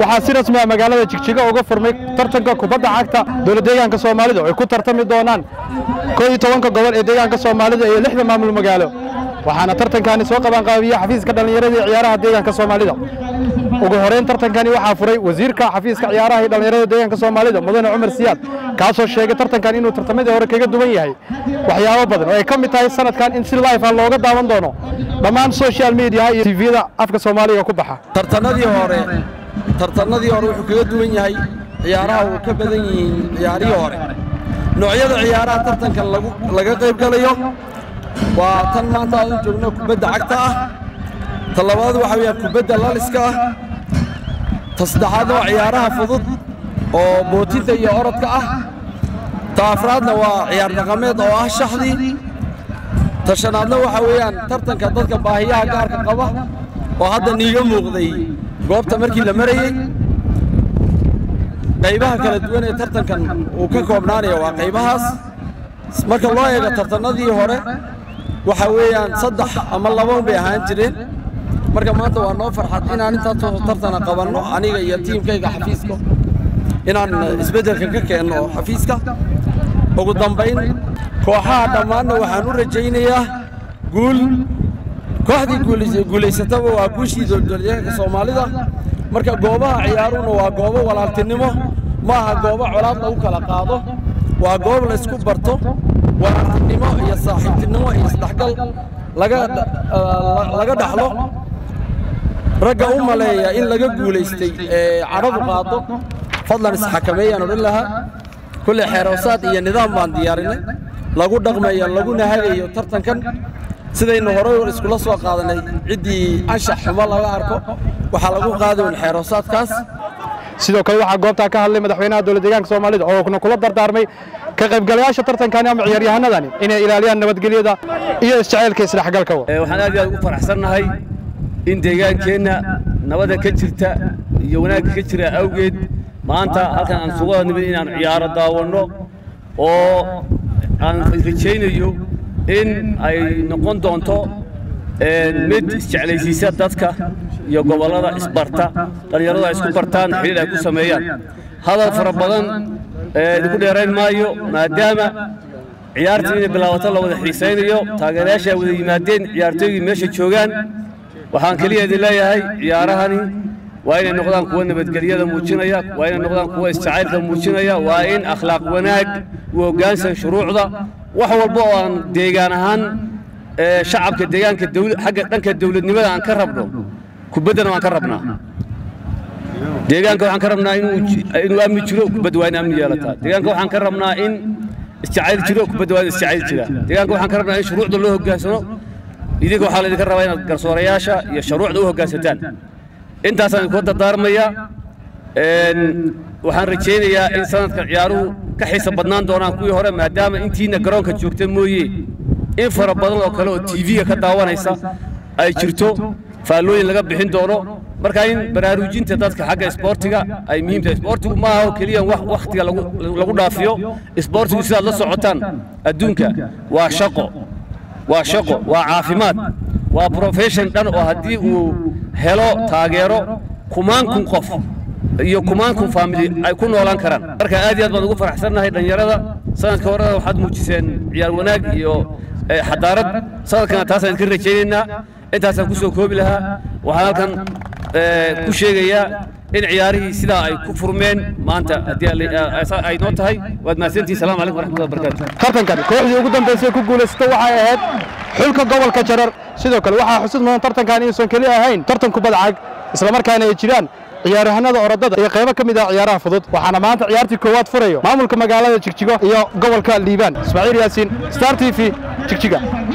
waxaa si rasmi ah magaalada jigjiga uga furmay tartanka kubadda cagta dowlad deegaanka soomaalida oo ay ku tartami doonaan koo iyo tobanka gobol ee deegaanka soomaalida iyo lixda maamul magaalo waxaana tartankani soo qabanqaabiya xafiiska dhallinyarada iyo ciyaaraha deegaanka soomaalida ugu horeyn tartankani waxaa furay wasiirka xafiiska ciyaaraha iyo dhallinyarada deegaanka soomaalida mudane cumar siyaad kaasoo sheegay tartankan inuu tartamadii hore kaga duwan yahay waxyaabo badan oo ay ka mid tahay sanadkan in si life ah looga daawan doono dhammaan social media iyo tviyada afka soomaaliga ku baxa tartanadii hore tartanadii hore wuxuu kaga duwan yahay ciyaaraha uu ka badan yihiin ciyaarihii hore noocyada ciyaaraha tartankan lagu laga qayb galayo waa tan maanta aan u joogno kubadda cagta ah ta labaad waxa weeyaan kubadda laliska ah ta saddexaadna waa ciyaaraha fudud oo bootinta iyo orodka ah ta afraadna waa ciyaar dhaqameed oo ah shaxdii ta shanaadna waxa weeyaan tartanka dadka baahiyaha gaarka qaba oo hadda niiga muuqday goobta markii la marayey qaybaha kala duwan ee tartankan uu ka koobnaanaya waa qaybahaas marka loo eego tartannadii hore waxa weeyaan saddex ama laban bay ahaan jireen marka maanta waa noo farxad inaan intaasoo tartana qabanno aniga iyo tiimkayga xafiiska inaan isbeddelka ka keenno xafiiska ugu dambayn kooxaha dhammaanna waxaan u rajaynayaa guul kooxdii guulaysataba waa guushii dowladdeegaanka soomaalida marka goobaha ciyaaruhuna waa goobo walaaltinimo ma aha goobo colaad lagu kala qaado waa goob laysku barto walaaltinimo iyo saaxiibtinimo iyo isdhexgal laga dhaxlo ragga u maleeya in laga guulaystay ee cadhadu qaado fadlan isxakameeyaan odhan lahaa kulle xeeroosaad iyo nidaam baan diyaarinay lagu dhaqmayo laguna hagayo tartankan sidaynu horey iskula soo qaadanay ciddii anshax xumo laga arko waxaa lagu qaadayn xeeroosaadkaas sidoo kale waxaa goobtaa ka hadlay madaxweynaha dowlad deegaanka soomaalida oo kuna kula dardaarmay ka qaybgalayaasha tartankani ama ciyaaryahanadani inay ilaaliyaan nabadgelyada iyo isjacaylka isdhexgalka waxaan aad iyo aad ugu faraxsannahay in deegaankeenna nabada ka jirta iyo wanaagga ka jira awgeed maanta halkan aan sugu nimid inaan ciyaaro daawanno oo aan rajaynayo in ay noqon doonto mid isjeclaysiisa dadka iyo gobollada isbarta dhallinyaradu ay isku bartaan xidhiir ay ku sameeyaan hadal fara badan idinku dheerayn maayo maadaama ciyaartii inay bilaabato la wada xiisaynayo taageerayaasha ay wada yimaadeen ciyaartooygii meesha joogaan waxaan keliya idin leeyahay ciyaarahani waa inay noqdaan kuwa nabadgelyada muujinaya waa inay noqdaan kuwa isjacaylka muujinaya waa in akhlaaq wanaag u hoggaansan shuruucda wax walba oo aan deegaan ahaan shacabka deegaanka xagga dhanka dawladnimada aan ka rabno kubaddana waan ka rabnaa deegaanka waxaan ka rabnaa inuu amni jiro kubadda waa in amni yeelataa deegaanka waxaan ka rabnaa in isjacayl jiro kubadda waa in isjacayl jira deegaanka waxaan ka rabnaa in shuruucda loo hoggaansano idinka waxaa laydinka rabaa inaad garsoorayaasha iyo shuruucda u hoggaansataan intaasaan idinkula dardaarmayaa waxaan rajaynayaa in sanadka ciyaaruhu ka xiisa badnaan doonaan kuwii hore maadaama intiina garoonka joogta mooye in fara badan oo kale oo tv-ga ka daawanaysa ay jirto faallooyin laga bixin doono marka in baraarujinta dadka xagga isboortiga ay muhiim tahay isboortigu ma aha oo keliya wax wakhtiga lagu dhaafiyo isboortigu sidaad la socotaan adduunka waa shaqo waa shaqo waa caafimaad waa profession dhan oo haddii uu helo taageero kumaan kun qof iyo kumaan kun faamili ay ku noolaan karaan marka aad iyo aad baan ugu faraxsannahay dhallinyarada sanadka horena waxaad muujiseen ciyaar wanaag iyo xadaarad sanadkana taasaan idinka rajaynaynaa intaasaan ku soo koobi lahaa waxaan halkan ku sheegayaa in ciyaarihii sidaa ay ku furmeen maanta haddii ay noo tahay waad mahadsantihin salamu calaykum waraxmatullahi wabarakaatu tartankani kooxdii ugu dambaysay ku guulaysata waxay ahayd xulka gobolka jarar sidoo kale waxaa xusid mudan tartankan inuusan keli ahayn tartan kubadda cag islamarkaana ay jiraan ciyaaryahanada orodada iyo qaybo ka mid ah ciyaaraha fudud waxaana maanta ciyaartii koowaad furayo maamulka magaalada jigjigo iyo gobolka liibaan ismaaciil yaasiin star t v jigjiga